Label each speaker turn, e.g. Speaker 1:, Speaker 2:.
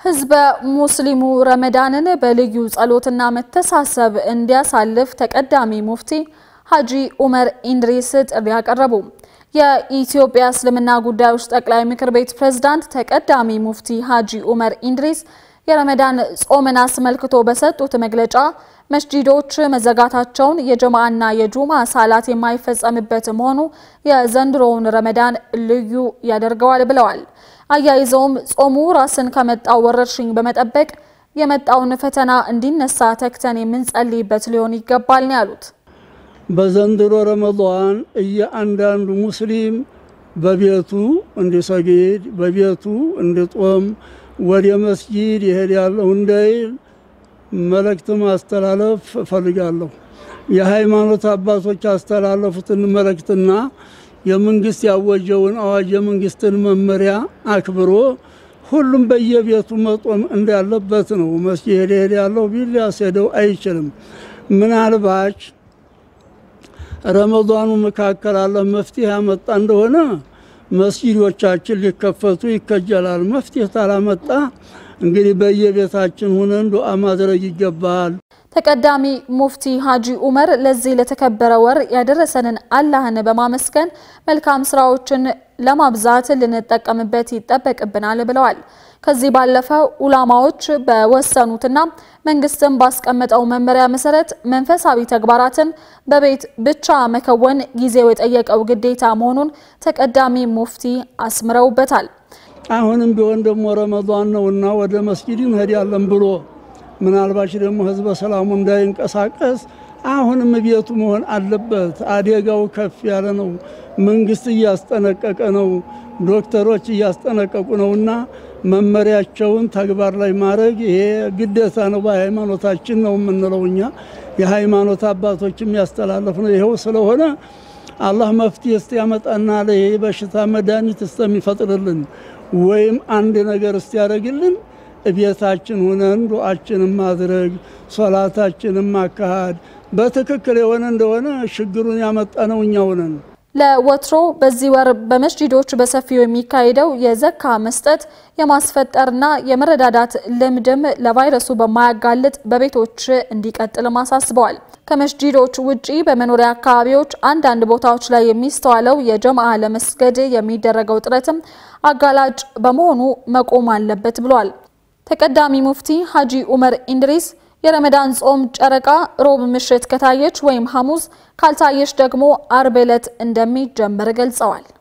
Speaker 1: ህዝበ ሙስሊሙ ረመዳንን በልዩ ጸሎትና መተሳሰብ እንዲያሳልፍ ተቀዳሚ ሙፍቲ ሀጂ ኡመር ኢንድሪስ ጥሪ አቀረቡ። የኢትዮጵያ እስልምና ጉዳዮች ጠቅላይ ምክር ቤት ፕሬዝዳንት ተቀዳሚ ሙፍቲ ሀጂ ኡመር ኢንድሪስ የረመዳን ጾምን አስመልክቶ በሰጡት መግለጫ መስጂዶች መዘጋታቸውን የጀማዓና የጁማ ሳላት የማይፈጸምበት መሆኑ የዘንድሮውን ረመዳን ልዩ ያደርገዋል ብለዋል። አያይዘውም ጾሙ ራስን ከመጣው ወረርሽኝ በመጠበቅ የመጣውን ፈተና እንዲነሳ ተግተን የምንጸልይበት ሊሆን ይገባል ነው ያሉት።
Speaker 2: በዘንድሮ ረመዷን እያንዳንዱ ሙስሊም በቤቱ እንዲሰግድ በቤቱ እንዲጦም ወደ መስጂድ ይሄዳለሁ እንዳይል መልእክት ማስተላለፍ እፈልጋለሁ። የሃይማኖት አባቶች ያስተላለፉትን መልእክትና የመንግስት ያወጀውን አዋጅ የመንግስትን መመሪያ አክብሮ ሁሉም በየቤቱ መጦም እንዳለበት ነው። መስጂድ ሄዳለሁ ቢል ሊያስሄደው አይችልም። ምናልባች ረመዷኑ መካከል አለ መፍትሄ ያመጣ እንደሆነ መስጂዶቻችን ሊከፈቱ ይከጀላል። መፍትሄ ታላመጣ እንግዲህ በየቤታችን ሆነን ዱዓ ማድረግ ይገባል።
Speaker 1: ተቀዳሚ ሙፍቲ ሀጂ ኡመር ለዚህ ለተከበረ ወር ያደረሰንን አላህን በማመስገን መልካም ስራዎችን ለማብዛት ልንጠቀምበት ይጠበቅብናል ብለዋል። ከዚህ ባለፈ ኡላማዎች በወሰኑትና መንግስትን ባስቀመጠው መመሪያ መሰረት መንፈሳዊ ተግባራትን በቤት ብቻ መከወን ጊዜው የጠየቀው ግዴታ መሆኑን ተቀዳሚ ሙፍቲ አስምረውበታል።
Speaker 2: አሁንም ቢሆን ደግሞ ረመዷን ነውና ወደ መስጊድ እንሄዳለን ብሎ ምናልባች ደግሞ ህዝበ ሰላሙ እንዳይንቀሳቀስ አሁንም ቤቱ መሆን አለበት። አደጋው ከፍ ያለ ነው። መንግስት እያስጠነቀቀ ነው። ዶክተሮች እያስጠነቀቁ ነውና መመሪያቸውን ተግባር ላይ ማድረግ ይሄ ግዴታ ነው። በሃይማኖታችን ነው የምንለው እኛ የሃይማኖት አባቶች የሚያስተላለፍ ነው። ይኸው ስለሆነ አላህ መፍትሄ እስቲያመጣና ለይሄ በሽታ መድኃኒት እስከሚፈጥርልን ወይም አንድ ነገር እስቲያደርግልን ቤታችን ሁነን ዱዓችንን ማድረግ ሶላታችንን ማካሃድ በትክክል የሆነ እንደሆነ ችግሩን ያመጣ ነው እኛው ነን።
Speaker 1: ለወትሮ በዚህ ወር በመስጂዶች በሰፊው የሚካሄደው የዘካ መስጠት የማስፈጠርና የመረዳዳት ልምድም ለቫይረሱ በማያጋልጥ በቤቶች እንዲቀጥልም አሳስበዋል። ከመስጂዶች ውጪ በመኖሪያ አካባቢዎች አንዳንድ ቦታዎች ላይ የሚስተዋለው የጀማዓ ለመስገድ የሚደረገው ጥረትም አጋላጭ በመሆኑ መቆም አለበት ብሏል። ተቀዳሚ ሙፍቲ ሀጂ ኡመር ኢንድሪስ የረመዳን ጾም ጨረቃ ሮብ ምሽት ከታየች ወይም ሐሙስ ካልታየች ደግሞ አርብ ዕለት እንደሚጀመር ገልጸዋል።